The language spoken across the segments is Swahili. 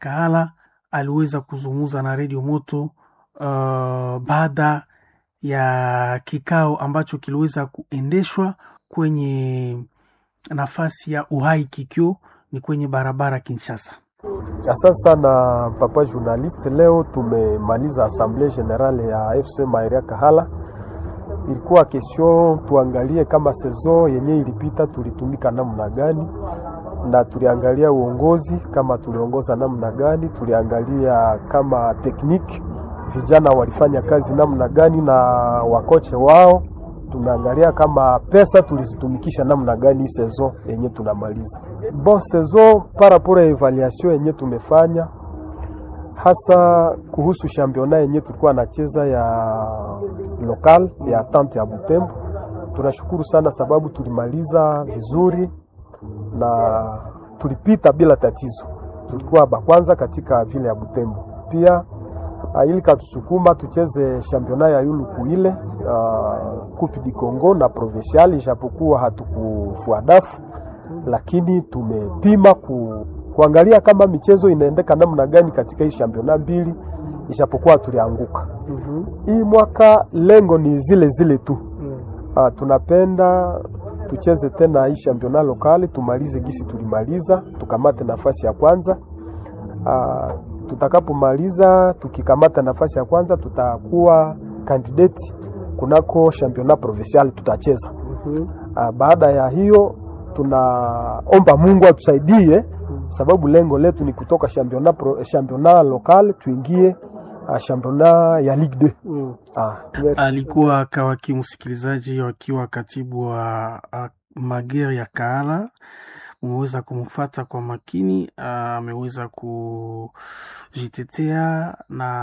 Kahala aliweza kuzungumza na redio Moto uh, baada ya kikao ambacho kiliweza kuendeshwa kwenye nafasi ya Uhai Kikyo, ni kwenye barabara Kinshasa. Asante sana papa journaliste. Leo tumemaliza assemblée générale ya FC Mairia Kahala. Ilikuwa question tuangalie kama saison yenye ilipita tulitumika namna gani, na tuliangalia uongozi kama tuliongoza namna gani, tuliangalia kama tekniki vijana walifanya kazi namna gani na wakoche wao, tumeangalia kama pesa tulizitumikisha namna gani saison yenye tunamaliza. Bon saison par rapport ya evaluation yenye tumefanya hasa kuhusu championa yenye tulikuwa nacheza ya local ya tante ya Butembo. Tunashukuru sana sababu tulimaliza vizuri na tulipita bila tatizo, tulikuwa bakwanza katika vile ya Butembo. Pia uh, ili katusukuma tucheze championa ya yuluku ile uh, Coupe du Congo na provincial, ijapokuwa hatukufua dafu lakini tumepima ku, kuangalia kama michezo inaendeka namna gani katika hii championa mbili, ijapokuwa tulianguka. mm -hmm. Hii mwaka lengo ni zile zile tu. mm. Uh, tunapenda tucheze tena hii championa lokali, tumalize gisi tulimaliza, tukamate nafasi ya kwanza. Uh, tutakapomaliza tukikamata nafasi ya kwanza, tutakuwa kandidati kunako championa provincial tutacheza. mm -hmm. Uh, baada ya hiyo tunaomba Mungu atusaidie, sababu lengo letu ni kutoka championnat pro, championnat local tuingie uh, championnat ya Ligue 2. Mm. Ah, alikuwa kawaki msikilizaji wakiwa katibu wa uh, Magere ya Kahala umeweza kumfata kwa makini, ameweza uh, kujitetea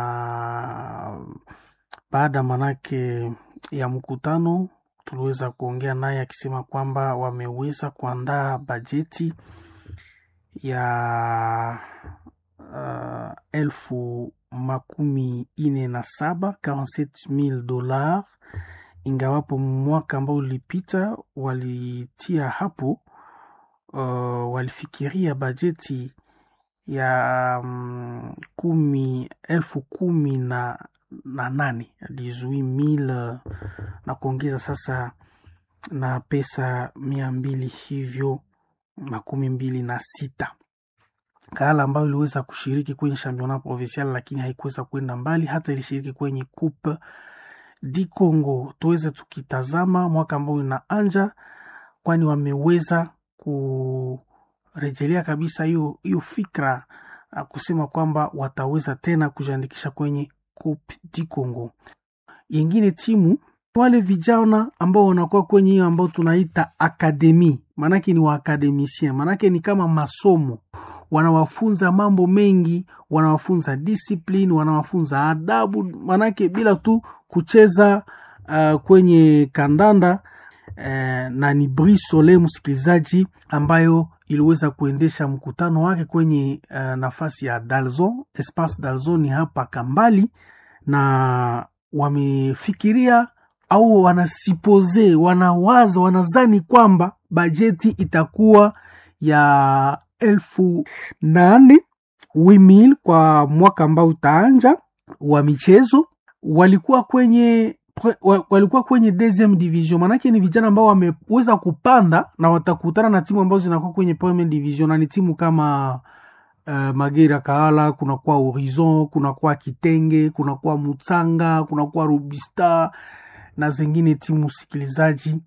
na baada manake ya mkutano tuliweza kuongea naye akisema kwamba wameweza kuandaa bajeti ya uh, elfu makumi ine na saba mil dolar, ingawapo mwaka ambao ulipita walitia hapo uh, walifikiria bajeti ya um, kumi elfu kumi na na nane mil na kuongeza sasa na pesa mia mbili hivyo makumi mbili na sita. Kahala ambayo iliweza kushiriki kwenye championnat provincial lakini haikuweza kwenda mbali, hata ilishiriki kwenye Coupe di Congo. Tuweze tukitazama mwaka ambao inaanja, kwani wameweza kurejelea kabisa hiyo hiyo fikra kusema kwamba wataweza tena kujiandikisha kwenye Coupe du Congo. Yengine timu wale vijana ambao wanakuwa kwenye hiyo ambao tunaita akademi, maanake ni waakademisien, maanake ni kama masomo, wanawafunza mambo mengi, wanawafunza discipline, wanawafunza adabu, maanake bila tu kucheza uh, kwenye kandanda uh, na ni Brisole msikilizaji, ambayo iliweza kuendesha mkutano wake kwenye uh, nafasi ya Dalzon, Espace Dalzon ni hapa Kambali, na wamefikiria au wanasipoze, wanawaza, wanazani kwamba bajeti itakuwa ya elfu nane wimil kwa mwaka ambao utaanja wa michezo. Walikuwa kwenye walikuwa kwenye deuxième division, manake ni vijana ambao wameweza kupanda na watakutana na timu ambazo zinakuwa kwenye première division, na ni timu kama uh, Magera Kahala, kunakuwa Horizon, kunakuwa Kitenge, kunakuwa Mutsanga, kunakuwa Rubista na zingine timu sikilizaji,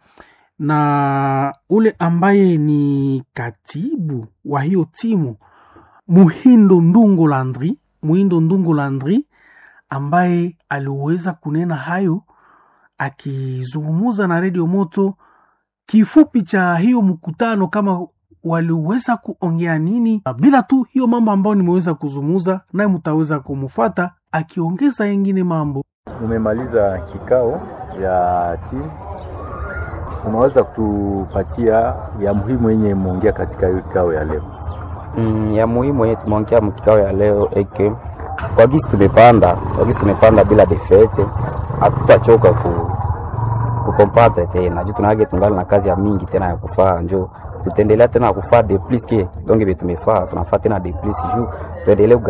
na ule ambaye ni katibu wa hiyo timu Muhindo Ndungu Landri, Muhindo Ndungu Landri ambaye aliweza kunena hayo akizungumuza na redio Moto kifupi cha hiyo mkutano, kama waliweza kuongea nini, bila tu hiyo mambo ambayo nimeweza kuzungumuza naye, mtaweza kumufata akiongeza yengine mambo. Umemaliza kikao ya timu, unaweza kutupatia ya muhimu yenye muongea katika hiyo kikao ya leo? Mm, ya muhimu yenye tumeongea mkikao ya leo eke kwa gisi tumepanda kwa gisi tumepanda bila defete, hatutachoka ku kukompatre tena juu tunage tungali na kazi ya mingi tena ya kufaa, njo tutaendelea tena kufaa de plus ke donc vile tumefaa tunafaa tena de plus juu tuendelee